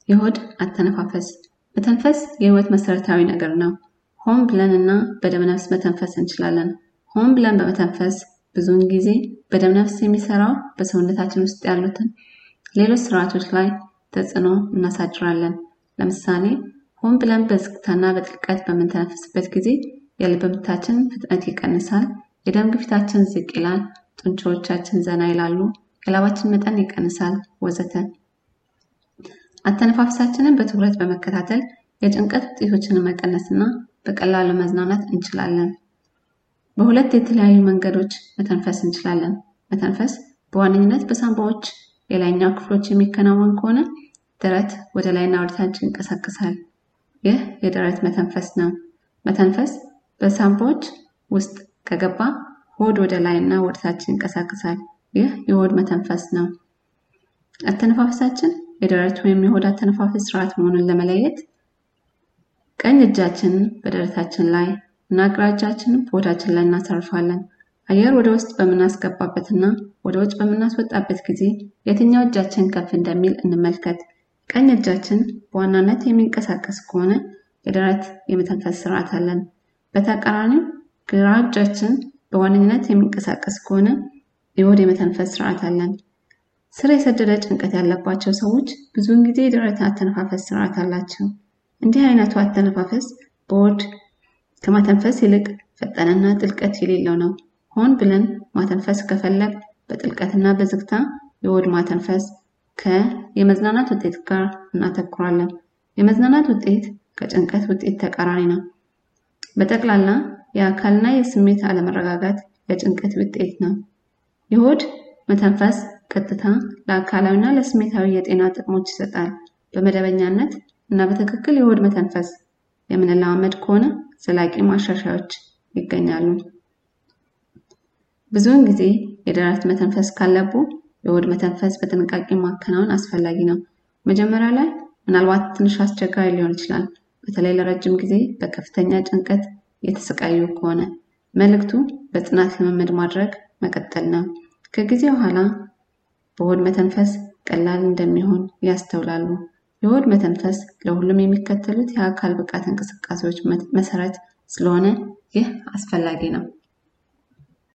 የሆድ አተነፋፈስ መተንፈስ የህይወት መሰረታዊ ነገር ነው። ሆን ብለን እና በደመነፍስ መተንፈስ እንችላለን። ሆን ብለን በመተንፈስ ብዙውን ጊዜ በደመነፍስ የሚሰራው በሰውነታችን ውስጥ ያሉትን ሌሎች ስርዓቶች ላይ ተጽዕኖ እናሳድራለን። ለምሳሌ ሆን ብለን በዝግታና በጥልቀት በምንተነፍስበት ጊዜ የልብ ምታችን ፍጥነት ይቀንሳል፣ የደም ግፊታችን ዝቅ ይላል፣ ጡንቻዎቻችን ዘና ይላሉ፣ የላባችን መጠን ይቀንሳል፣ ወዘተ። አተነፋፍሳችንን በትኩረት በመከታተል የጭንቀት ውጤቶችን መቀነስና በቀላሉ መዝናናት እንችላለን። በሁለት የተለያዩ መንገዶች መተንፈስ እንችላለን። መተንፈስ በዋነኝነት በሳንባዎች የላይኛው ክፍሎች የሚከናወን ከሆነ ደረት ወደ ላይና ወደታች ይንቀሳቀሳል። ይህ የደረት መተንፈስ ነው። መተንፈስ በሳንባዎች ውስጥ ከገባ ሆድ ወደ ላይና ወደታች ይንቀሳቀሳል። ይህ የሆድ መተንፈስ ነው። አተነፋፈሳችን የደረት ወይም የሆድ አተነፋፈስ ስርዓት መሆኑን ለመለየት ቀኝ እጃችንን በደረታችን ላይ እና ግራ እጃችንን በሆዳችን ላይ እናሳርፋለን። አየር ወደ ውስጥ በምናስገባበትና ወደ ውጭ በምናስወጣበት ጊዜ የትኛው እጃችን ከፍ እንደሚል እንመልከት። ቀኝ እጃችን በዋናነት የሚንቀሳቀስ ከሆነ የደረት የመተንፈስ ስርዓት አለን። በተቃራኒው ግራ እጃችን በዋነኝነት የሚንቀሳቀስ ከሆነ የሆድ የመተንፈስ ስርዓት አለን። ስር የሰደደ ጭንቀት ያለባቸው ሰዎች ብዙውን ጊዜ የደረት አተነፋፈስ ስርዓት አላቸው። እንዲህ አይነቱ አተነፋፈስ በሆድ ከማተንፈስ ይልቅ ፈጠነና ጥልቀት የሌለው ነው። ሆን ብለን ማተንፈስ ከፈለግ በጥልቀትና በዝግታ የሆድ ማተንፈስ ከየመዝናናት ውጤት ጋር እናተኩራለን። የመዝናናት ውጤት ከጭንቀት ውጤት ተቃራኒ ነው። በጠቅላላ የአካልና የስሜት አለመረጋጋት የጭንቀት ውጤት ነው። የሆድ መተንፈስ ቀጥታ ለአካላዊና ለስሜታዊ የጤና ጥቅሞች ይሰጣል። በመደበኛነት እና በትክክል የሆድ መተንፈስ የምንለማመድ ከሆነ ዘላቂ ማሻሻያዎች ይገኛሉ። ብዙውን ጊዜ የደረት መተንፈስ ካለቡ የሆድ መተንፈስ በጥንቃቄ ማከናወን አስፈላጊ ነው። መጀመሪያ ላይ ምናልባት ትንሽ አስቸጋሪ ሊሆን ይችላል፣ በተለይ ለረጅም ጊዜ በከፍተኛ ጭንቀት የተሰቃዩ ከሆነ። መልእክቱ በጽናት ልምምድ ማድረግ መቀጠል ነው። ከጊዜ በኋላ በሆድ መተንፈስ ቀላል እንደሚሆን ያስተውላሉ። የሆድ መተንፈስ ለሁሉም የሚከተሉት የአካል ብቃት እንቅስቃሴዎች መሰረት ስለሆነ ይህ አስፈላጊ ነው።